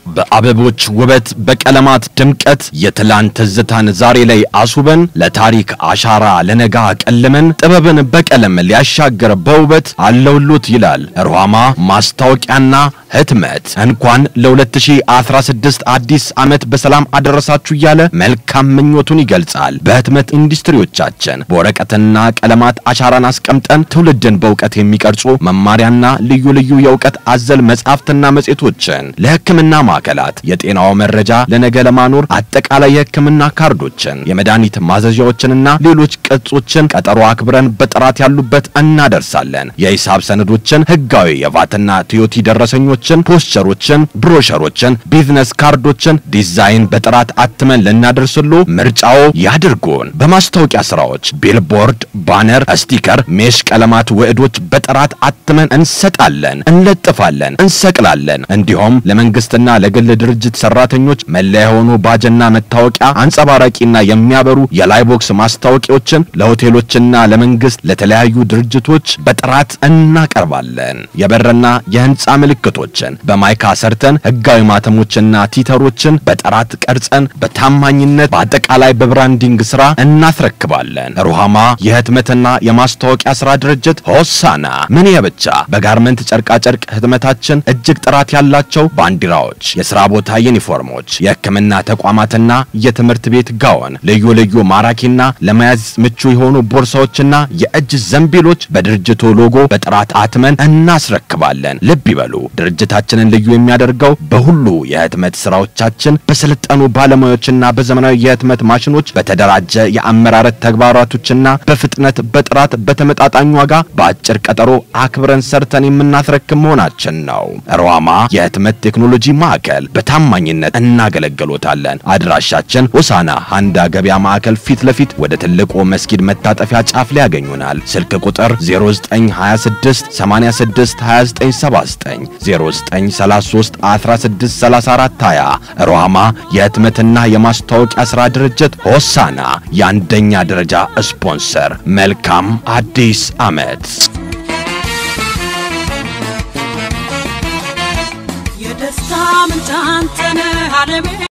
በአበቦች ውበት በቀለማት ድምቀት የትላንት ትዝታን ዛሬ ላይ አስውበን ለታሪክ አሻራ ለነጋ ቀልመን ጥበብን በቀለም ሊያሻገር በውበት አለውሎት ይላል ሩሃማ ማስታወቂያና ህትመት። እንኳን ለ2016 አዲስ ዓመት በሰላም አደረሳችሁ እያለ መልካም ምኞቱን ይገልጻል። በህትመት ኢንዱስትሪዎቻችን በወረቀትና ቀለማት አሻራን አስቀምጠን ትውልድን በእውቀት የሚቀርጹ መማሪያና ልዩ ልዩ የእውቀት አዘል መጻሕፍትና መጽሔቶችን ለሕክምና ማዕከላት የጤናው መረጃ ለነገ ለማኖር አጠቃላይ የሕክምና ካርዶችን፣ የመድኃኒት ማዘዣዎችንና ሌሎች ቅጾችን ቀጠሮ አክብረን በጥራት ያሉበት እናደርሳለን። የሂሳብ ሰነዶችን፣ ህጋዊ የቫትና ቲዮቲ ደረሰኞችን፣ ፖስቸሮችን፣ ብሮሸሮችን፣ ቢዝነስ ካርዶችን ዲዛይን በጥራት አትመን ልናደርስሎ ምርጫው ያድርጉን። በማስታወቂያ ስራዎች ቢልቦርድ፣ ባነር፣ ስቲከር፣ ሜሽ ቀለማት ውህዶች በጥራት አትመን እንሰጣለን፣ እንለጥፋለን፣ እንሰቅላለን። እንዲሁም ለመንግስትና ለግል ድርጅት ሰራተኞች መለያ የሆኑ ባጅና መታወቂያ አንጸባራቂና የሚያበሩ የላይቦክስ ማስታወቂያዎችን ለሆቴሎችና ለመንግስት ለተለያዩ ድርጅቶች በጥራት እናቀርባለን። የበርና የህንፃ ምልክቶችን በማይካ ሰርተን ህጋዊ ማተሞችና ቲተሮችን በጥራት ቀርጸን በታማኝነት በአጠቃላይ በብራንዲንግ ስራ እናስረክባለን። ሩሃማ የህትመትና የማስታወቂያ ስራ ድርጅት ሆሳና ምን ብቻ በጋርመንት ጨርቃጨርቅ ህትመታችን እጅግ ጥራት ያላቸው ባንዲራዎች፣ የሥራ ቦታ ዩኒፎርሞች፣ የህክምና ተቋማትና የትምህርት ቤት ጋውን፣ ልዩ ልዩ ማራኪና ለመያዝ ምቹ የሆኑ ቦርሳዎችና የእጅ ዘንቢሎች በድርጅቱ ሎጎ በጥራት አትመን እናስረክባለን። ልብ ይበሉ፣ ድርጅታችንን ልዩ የሚያደርገው በሁሉ የህትመት ስራዎቻችን በሰለጠኑ ባለሙያዎችና በዘመናዊ የህትመት ማሽኖች በተደራጀ የአመራረት ተግባራቶችና በፍጥነት በጥራት በተመጣጣኝ ዋጋ በአጭር ቀጠሮ አክብረን ሰርተን የምናስረክብ መሆናችን ነው። ሩሃማ የህትመት ቴክኖሎጂ ማዕከል በታማኝነት እናገለግሎታለን። አድራሻችን ሆሳና ሃንዳ ገበያ ማዕከል ፊት ለፊት ወደ ትልቁ መስጊድ መታጠፊያ ጫፍ ላይ ያገኙናል። ስልክ ቁጥር 0926 86 2979 0933 1634 20 ሩሃማ የህትመትና የማስታወቂያ ሥራ ድርጅት ሆሳና የአንደኛ ደረጃ ስፖንሰር። መልካም አዲስ ዓመት። የደስታ ምንጭ አንተ ነህ ዓለሜ